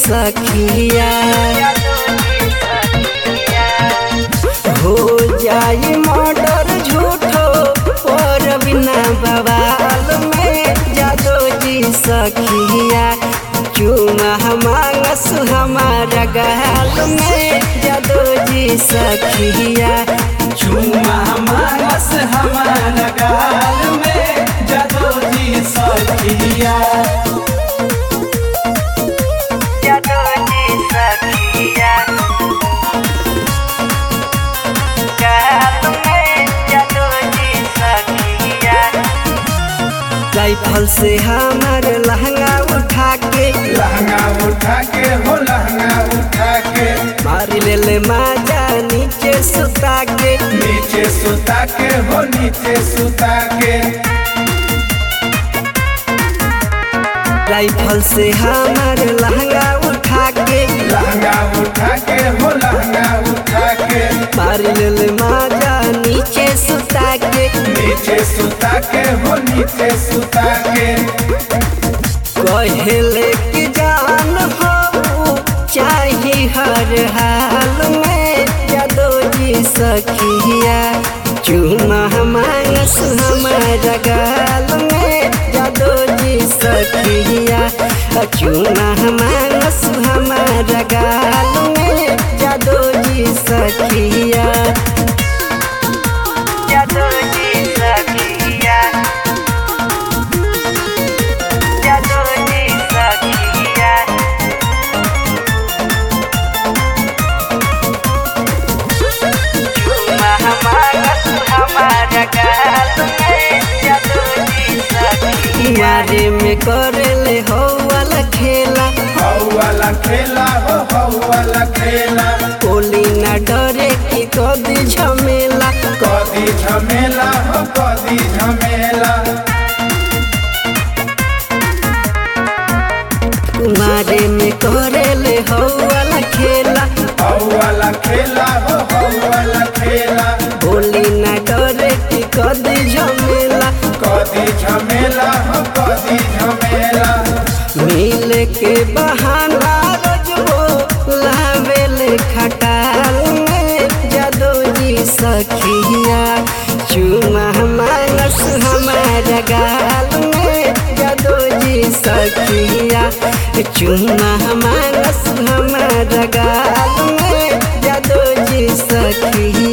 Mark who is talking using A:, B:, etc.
A: सखिया हो जाई मर्डर झूठो और बिना बवाल में जादो जी सखिया चुमा मांगस हमारा गाल में जादो जी सखिया
B: चुमा मानस हमारा गाल में जदो जी सखिया
A: जादो जी सखिया गाल में जादो जी सखिया राइफल से हमार लहंगा उठा के
B: लहंगा उठा के हो लहंगा उठा के
A: मार ले ले माजा नीचे सुता के
B: नीचे सुता के हो नीचे सुता के
A: राइफल से हमार लहंगा उठा के
B: लहंगा उठा के हो लहंगा उठा के
A: मार ले ले माजा नीचे सुता के
B: नीचे सुता के हो नीचे सुता के
A: कहले कि जान हो चाही हर हाल में जादो जी सखिया चुमा मांगस हमारा गाल में जादो जी सखिया चुमा मांगस हमारा गाल में जादो जी सखिया जादो जी सखिया जादो जी सखिया चुमा मांगस हमारा गाल में जादो जी सखिया मारे में करले हो वाला खेला
B: हौ वाला खेला हो हौ वाला खेला
A: कोली न डरे कि कदी झमेला
B: कदी झमेला हो कदी झमेला
A: कुमारे में करेले हो वाला खेला
B: हौ वाला खेला हो हौ वाला खेला
A: बोली न डरे कि कदी झमेला
B: कदी झमेला हो कदी झमेला
A: मिल के बहाना रोजबो लावेले खटाल में जादो जी सखिया चुमा मानस हमारा गाल में जादो जी सखिया चुमा मानस हमारा गाल में जादो जी सखिया